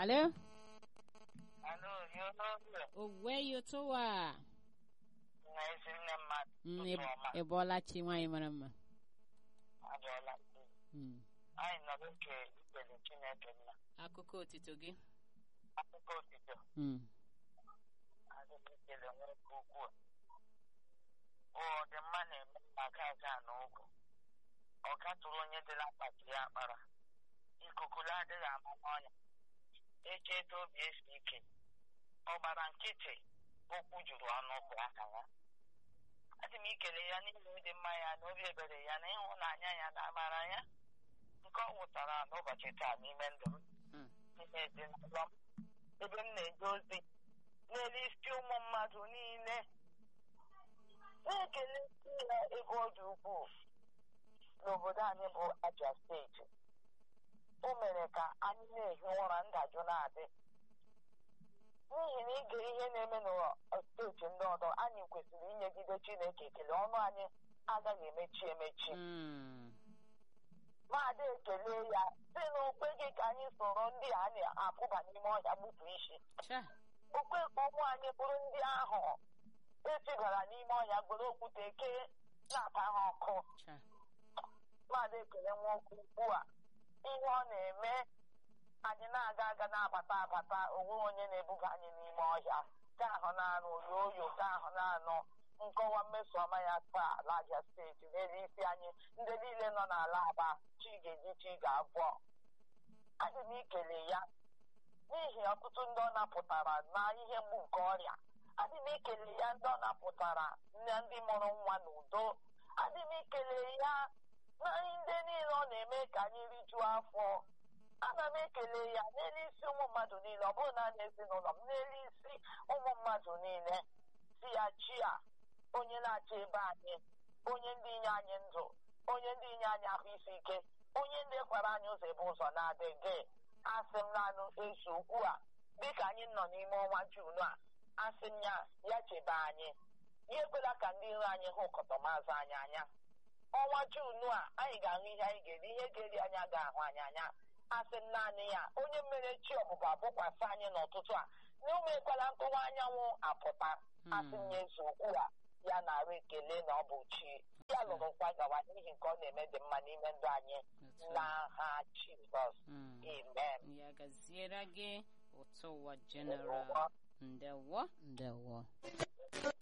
Alo? Alo, yo n'oge Owe yotowa. na ezi nne mmadụ Mm, ụtụ ị- ọma Ị bọọla chi nwaanyị mara mma. adịọla Mm. anyị nọ n'oge ikpere Chineke nna Akụkọ otito gị. akụkọ otito Mm. adịghị ikele nwoke ukwuu ọ dị mma na-eme maka aja na ụgwụ ọ gatụrụ onye dịla akpati ya akpara ikuku adịghị ama n'ọnya echeta obi esi ike ọ gbara nkịtị okwu juru ọnụ bụ aka ya adị m ikele ya n'ihi ịdị mma ya na obi ebere ya na ịhụnanya ya na amara ya nke ọ nwụtara n'ụbọchị taa n'ime ndụ m Mm. n'ime ezinụlọ m ebe m na-eje ozi n'elu isi ụmụ mmadụ niile na-ekele ya ebe ọ dị ukwuu n'obodo anyị bụ Abia steeti o mere ka anyị na-ehi ụra ndajụ na-adị n'ihi na ige ihe na-eme n'ụwa steeti ndị ọzọ anyị kwesịrị inyegide Chineke ekele ọnụ anyị agaghị emechi emechi Mm. maadị ekele ya si na okweghị ka anyị soro ndị a na-apụba n'ime ọhịa gbutu isi Cha. okwe ka ụmụ anyị bụrụ ndị ahụ etibara n'ime ọhịa gwere okwute kee na-ata ha ọkụ Cha. mmadụ ekele nwoke ugbu a ihe ọ na-eme anyị na-aga aga na-abata abata onwe onye na-ebuga anyị n'ime ọhịa ka ahụ na-anụ oyo oyo ka ahụ na-anụ nkọwa mmeso ọma ya taa ala Abia steeti n'elu isi anyị ndị niile nọ n'ala aba chi ga-eji chi ga-abụọ adị m ikele ya n'ihi ọtụtụ ndị ọ napụtara na ihe mgbu nke ọrịa adị m ikele ya ndị ọ napụtara na ndị mụrụ nwa n'udo adị m ikele ya na ndị niile ọ na-eme ka anyị rijuo afọ ana m ekele ya n'elu isi ụmụ mmadụ niile ọ bụrụ na ezinụlọ m n'elu isi ụmụ mmadụ niile si ya chi a onye na-achị ebe anyị onye ndị inye anyị ndụ onye ndị inye anyị ahụ isi ike onye ndị kwara anyị ụzọ ebe ụzọ na-adịghị asị m naanụ ezu ugbu a dịka anyị nọ n'ime ọnwa Jun a asị m ya ya chebe anyị ya ekwela ka ndị iro anyị hụ kọtọmazụ anyị anya ọnwa Jun a anyị ga-ahụ ihe anyị ga-eri ihe ga-eri anyị ga-ahụ anyị anya asị m naanị ya onye mere chi ọbụba bụkwasị anyị n'ụtụtụ a na ụmụ ekwela nkụwa anyanwụ apụta asị m ya ezu ugbu a ya na-arụ ekele na ọ bụ chi ya lụrụ nkwa gawa n'ihi nke ọ na-eme dị mma n'ime ndụ anyị Otu a. n'aha Jizọs Mm. amen Ya gaziere gị ụtọ ụwa general. Ndewo. Ndewo.